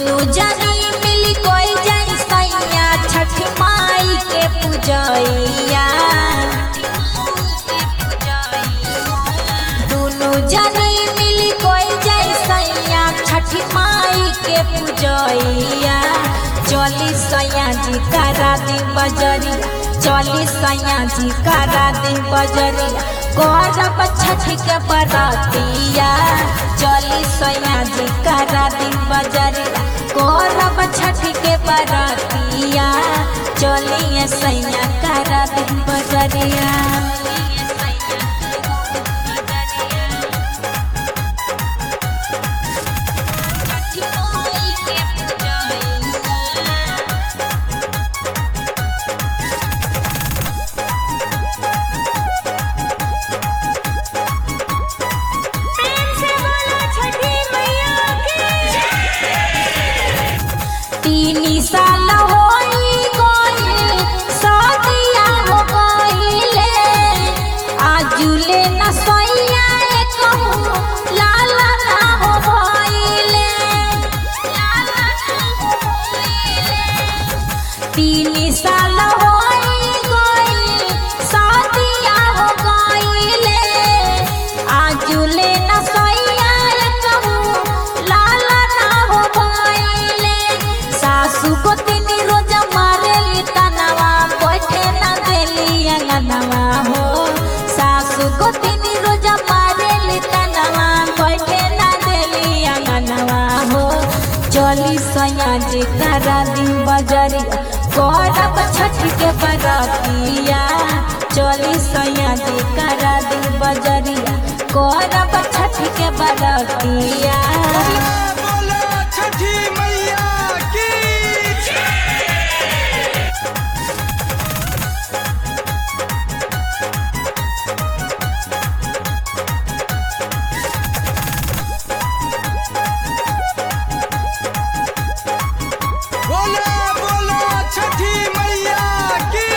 दुनु जनी मिली कोई जाई सैया छठ माई के पूजैया दुनु जनी मिली कोई जाई सैया छठ माई के पूजैया चली सैया जी करा दी बजरिया चली सैया जी करा दी बजरिया गौरव छठ के बरतिया चली सैया जी करा दी बजरिया गौरव छठ के बरतिया चलिए सैया करा दी बजरिया प्रेम से बोलो छठी मैया की तीन साल होई गइल सदिया हो गइले आजुले न सैया कहूँ लाला ना हो भइले तीन साल होई गइल सदिया हो गइले आजुले न सैया कहूँ लाला ना हो भइले सासू को तीन रोज मारेली तनवा बैठे न देली अंगनवा हो सासू को तीन रोज मारेली तनवा बैठे न देली अंगनवा हो चली सैया जी करा दी बजरिया गौरव छठ के बरतिया चली सैया जी करा दी बजरिया गौरव छठ के बरतिया बोलो छठी मैया की बोलो बोलो छठी मैया की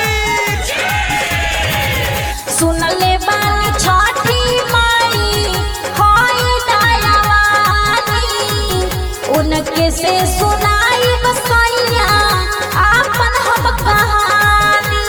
सुनले बानी छठी माई होई दयावानी उनके से सुनाई बसैया आपन हम कहानी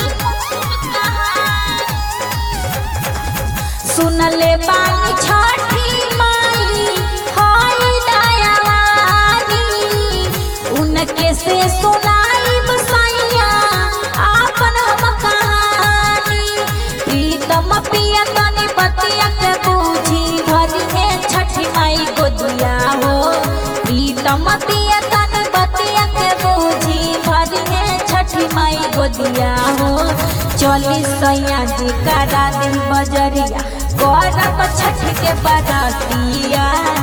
सुनले बानी छठी माई होई दयावानी उनके से सुनाई बसैया आपन हम कहानी प्रीतम पिया तनी बतिया के बूझी भरी है छठी माई गोदिया हो प्रीतम पिया तनी बतिया के बूझी भरी है छठी माई गोदिया हो चली सैया जी करा दी बजरिया गौरव छठ के बरतिया